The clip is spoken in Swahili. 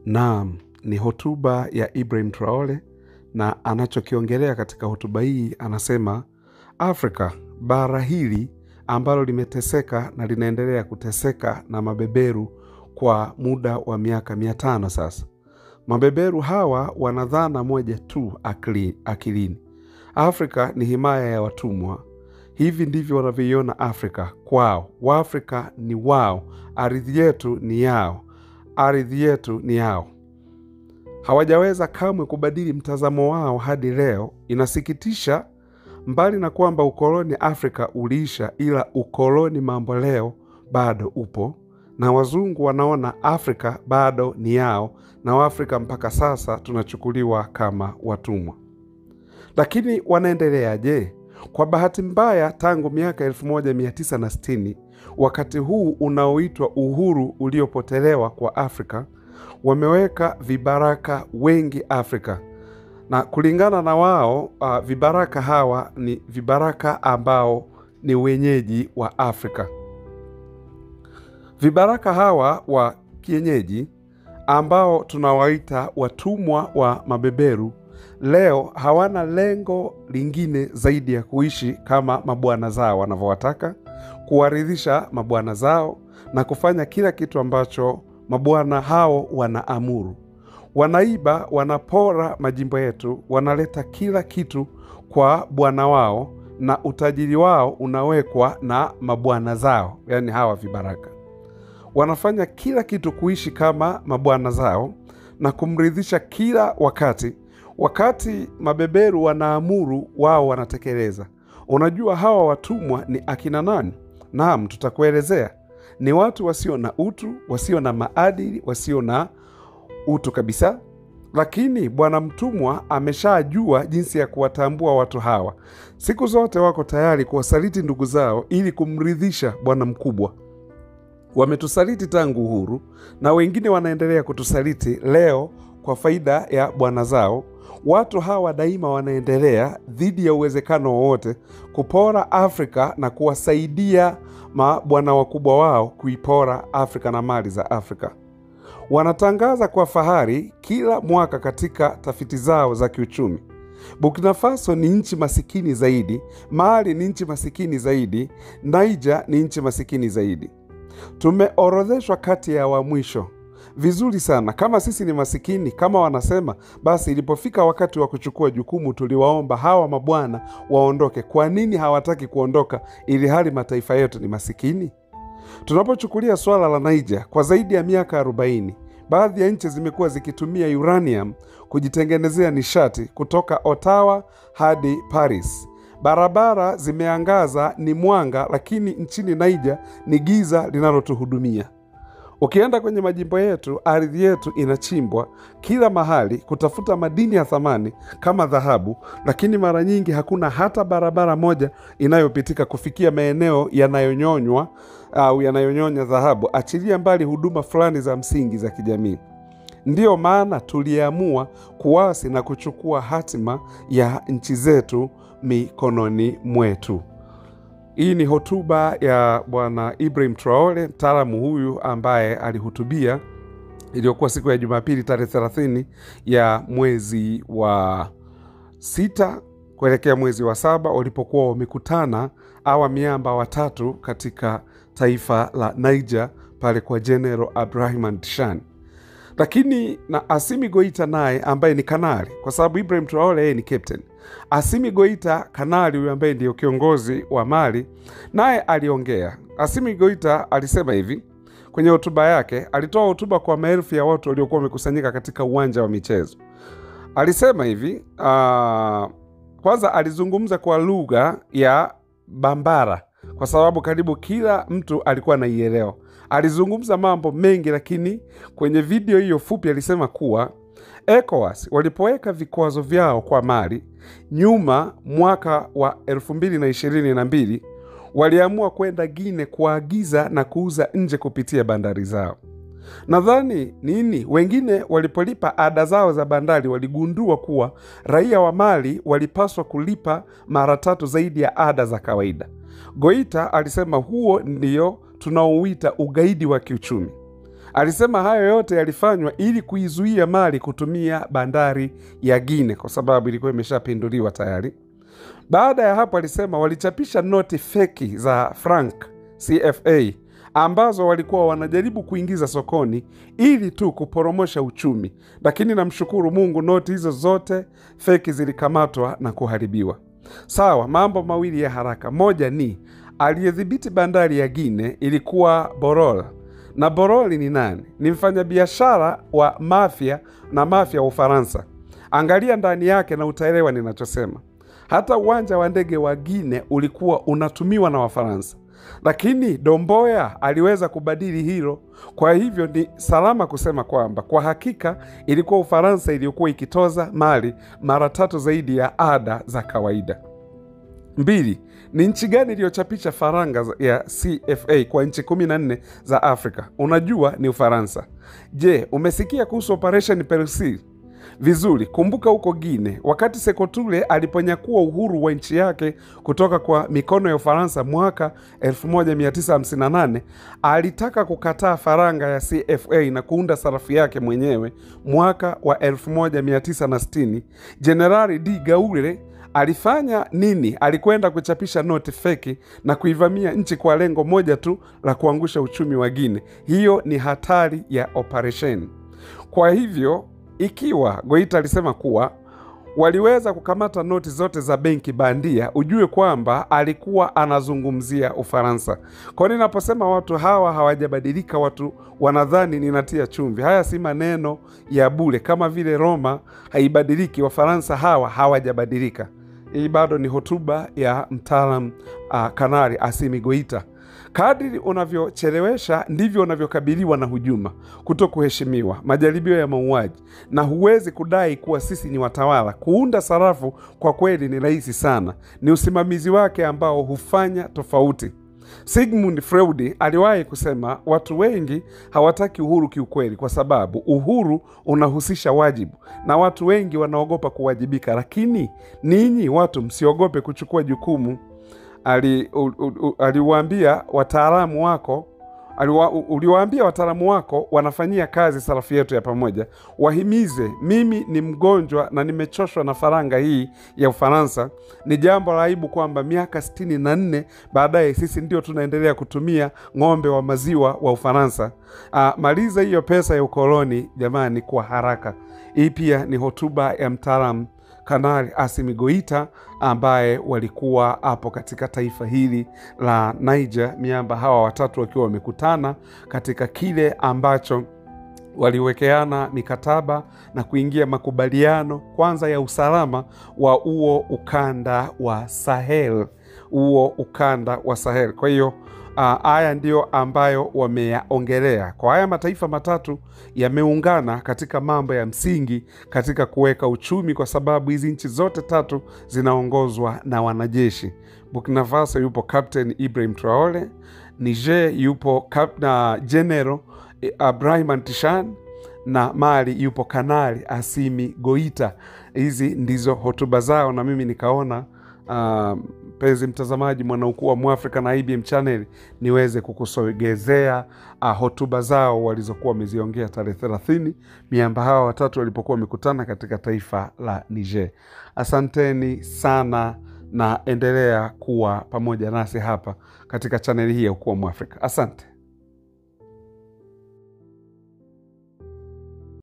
Naam, ni hotuba ya Ibrahim Traore na anachokiongelea katika hotuba hii anasema Afrika, bara hili ambalo limeteseka na linaendelea kuteseka na mabeberu kwa muda wa miaka mia tano sasa. Mabeberu hawa wana dhana moja tu akili, akilini. Afrika ni himaya ya watumwa. Hivi ndivyo wanavyoiona Afrika kwao. Waafrika ni wao, ardhi yetu ni yao, ardhi yetu ni yao. Hawajaweza kamwe kubadili mtazamo wao hadi leo. Inasikitisha, mbali na kwamba ukoloni Afrika uliisha, ila ukoloni mambo leo bado upo, na wazungu wanaona Afrika bado ni yao, na Waafrika mpaka sasa tunachukuliwa kama watumwa. Lakini wanaendeleaje? Kwa bahati mbaya, tangu miaka 1960 wakati huu unaoitwa uhuru uliopotelewa kwa Afrika, wameweka vibaraka wengi Afrika, na kulingana na wao uh, vibaraka hawa ni vibaraka ambao ni wenyeji wa Afrika. Vibaraka hawa wa kienyeji ambao tunawaita watumwa wa mabeberu leo hawana lengo lingine zaidi ya kuishi kama mabwana zao wanavyowataka, kuwaridhisha mabwana zao na kufanya kila kitu ambacho mabwana hao wanaamuru. Wanaiba, wanapora majimbo yetu, wanaleta kila kitu kwa bwana wao, na utajiri wao unawekwa na mabwana zao, yaani hawa vibaraka. Wanafanya kila kitu kuishi kama mabwana zao na kumridhisha kila wakati. Wakati mabeberu wanaamuru, wao wanatekeleza. Unajua hawa watumwa ni akina nani? Naam, tutakuelezea. Ni watu wasio na utu, wasio na maadili, wasio na utu kabisa. Lakini bwana mtumwa ameshajua jinsi ya kuwatambua watu hawa. Siku zote wako tayari kuwasaliti ndugu zao ili kumridhisha bwana mkubwa. Wametusaliti tangu uhuru, na wengine wanaendelea kutusaliti leo kwa faida ya bwana zao. Watu hawa daima wanaendelea dhidi ya uwezekano wowote kupora Afrika na kuwasaidia mabwana wakubwa wao kuipora Afrika na mali za Afrika. Wanatangaza kwa fahari kila mwaka katika tafiti zao za kiuchumi, Burkina Faso ni nchi masikini zaidi, Mali ni nchi masikini zaidi, Niger ni nchi masikini zaidi. Tumeorodheshwa kati ya wa mwisho. Vizuri sana. Kama sisi ni masikini kama wanasema, basi ilipofika wakati wa kuchukua jukumu, tuliwaomba hawa mabwana waondoke. Kwa nini hawataki kuondoka ili hali mataifa yetu ni masikini? Tunapochukulia swala la Niger, kwa zaidi ya miaka 40 baadhi ya nchi zimekuwa zikitumia uranium kujitengenezea nishati kutoka Ottawa hadi Paris. Barabara zimeangaza, ni mwanga, lakini nchini Niger ni giza linalotuhudumia. Ukienda kwenye majimbo yetu, ardhi yetu inachimbwa kila mahali kutafuta madini ya thamani kama dhahabu, lakini mara nyingi hakuna hata barabara moja inayopitika kufikia maeneo yanayonyonywa au yanayonyonya dhahabu, achilia mbali huduma fulani za msingi za kijamii. Ndiyo maana tuliamua kuasi na kuchukua hatima ya nchi zetu mikononi mwetu. Hii ni hotuba ya Bwana Ibrahim Traore, mtaalamu huyu ambaye alihutubia iliyokuwa siku ya Jumapili tarehe 30 ya mwezi wa sita kuelekea mwezi wa saba walipokuwa wamekutana awa miamba watatu katika taifa la Niger pale kwa General Abraham Tishani lakini na Asimi Goita naye ambaye ni kanali, kwa sababu Ibrahim Traore yeye ni captain. Asimi Goita kanali huyu ambaye ndiyo kiongozi wa Mali naye aliongea. Asimi Goita alisema hivi kwenye hotuba yake, alitoa hotuba kwa maelfu ya watu waliokuwa wamekusanyika katika uwanja wa michezo. Alisema hivi uh, kwanza alizungumza kwa lugha ya Bambara kwa sababu karibu kila mtu alikuwa anaielewa. Alizungumza mambo mengi, lakini kwenye video hiyo fupi alisema kuwa ECOWAS walipoweka vikwazo vyao kwa Mali nyuma mwaka wa elfu mbili na ishirini na mbili waliamua kwenda Gine kuagiza na kuuza nje kupitia bandari zao. Nadhani nini, wengine walipolipa ada zao za bandari waligundua kuwa raia wa Mali walipaswa kulipa mara tatu zaidi ya ada za kawaida. Goita alisema huo ndio tunaouita ugaidi wa kiuchumi. Alisema hayo yote yalifanywa ili kuizuia Mali kutumia bandari ya Guine kwa sababu ilikuwa imeshapinduliwa tayari. Baada ya hapo, alisema walichapisha noti feki za franc CFA ambazo walikuwa wanajaribu kuingiza sokoni ili tu kuporomosha uchumi, lakini namshukuru Mungu, noti hizo zote feki zilikamatwa na kuharibiwa. Sawa, mambo mawili ya haraka. Moja ni aliyedhibiti bandari ya Guine ilikuwa Borol, na Boroli ni nani? Ni mfanyabiashara wa mafia na mafia wa Ufaransa. Angalia ndani yake na utaelewa ninachosema. Hata uwanja wa ndege wa Guine ulikuwa unatumiwa na Wafaransa, lakini Domboya aliweza kubadili hilo. Kwa hivyo ni salama kusema kwamba kwa hakika ilikuwa Ufaransa iliyokuwa ikitoza Mali mara tatu zaidi ya ada za kawaida. Mbili, ni nchi gani iliyochapisha faranga ya CFA kwa nchi kumi na nne za Afrika? Unajua ni Ufaransa. Je, umesikia kuhusu Operation Persil? Vizuri, kumbuka huko Guine, wakati Sekoture aliponyakua uhuru wa nchi yake kutoka kwa mikono ya Ufaransa mwaka 1958 alitaka kukataa faranga ya CFA na kuunda sarafu yake mwenyewe. Mwaka wa 1960 Jenerali D Gaule alifanya nini? Alikwenda kuchapisha noti feki na kuivamia nchi kwa lengo moja tu la kuangusha uchumi wa Guine. Hiyo ni hatari ya operesheni. Kwa hivyo ikiwa Goita alisema kuwa waliweza kukamata noti zote za benki bandia, ujue kwamba alikuwa anazungumzia Ufaransa. Kwa ninaposema watu hawa hawajabadilika, watu wanadhani ninatia chumvi. Haya si maneno ya bure, kama vile Roma haibadiliki, Wafaransa hawa hawajabadilika. Hii bado ni hotuba ya mtaalam uh, Kanari Asimi Goita. Kadiri unavyochelewesha ndivyo unavyokabiliwa na hujuma, kuto kuheshimiwa, majaribio ya mauaji, na huwezi kudai kuwa sisi ni watawala. Kuunda sarafu kwa kweli ni rahisi sana, ni usimamizi wake ambao hufanya tofauti. Sigmund Freud aliwahi kusema watu wengi hawataki uhuru kiukweli, kwa sababu uhuru unahusisha wajibu na watu wengi wanaogopa kuwajibika. Lakini ninyi watu msiogope kuchukua jukumu aliwaambia ali wataalamu wako aliwa, uliwaambia wataalamu wako wanafanyia kazi sarafu yetu ya pamoja. Wahimize, mimi ni mgonjwa na nimechoshwa na faranga hii ya Ufaransa. Ni jambo la aibu kwamba miaka sitini na nne baadaye sisi ndio tunaendelea kutumia ng'ombe wa maziwa wa Ufaransa. Ah, maliza hiyo pesa ya ukoloni jamani, kwa haraka. Hii pia ni hotuba ya mtaalamu Kanali Asimi Goita ambaye walikuwa hapo katika taifa hili la Niger, miamba hawa watatu wakiwa wamekutana katika kile ambacho waliwekeana mikataba na kuingia makubaliano kwanza ya usalama wa huo ukanda wa Sahel, huo ukanda wa Sahel. Kwa hiyo haya uh, ndiyo ambayo wameyaongelea. Kwa haya mataifa matatu yameungana katika mambo ya msingi katika kuweka uchumi, kwa sababu hizi nchi zote tatu zinaongozwa na wanajeshi. Burkina Faso yupo Captain Ibrahim Traore, Niger yupo Cap na General Ibrahim Antishan na Mali yupo Kanali Asimi Goita. Hizi ndizo hotuba zao, na mimi nikaona mpenzi uh, mtazamaji, mwanaukuu wa Mwafrika na IBM Channel niweze kukusogezea uh, hotuba zao walizokuwa wameziongea tarehe thelathini miamba hawa watatu walipokuwa wamekutana katika taifa la Niger. Asanteni sana na endelea kuwa pamoja nasi hapa katika chaneli hii ya Ukuu wa Mwafrika. Asante.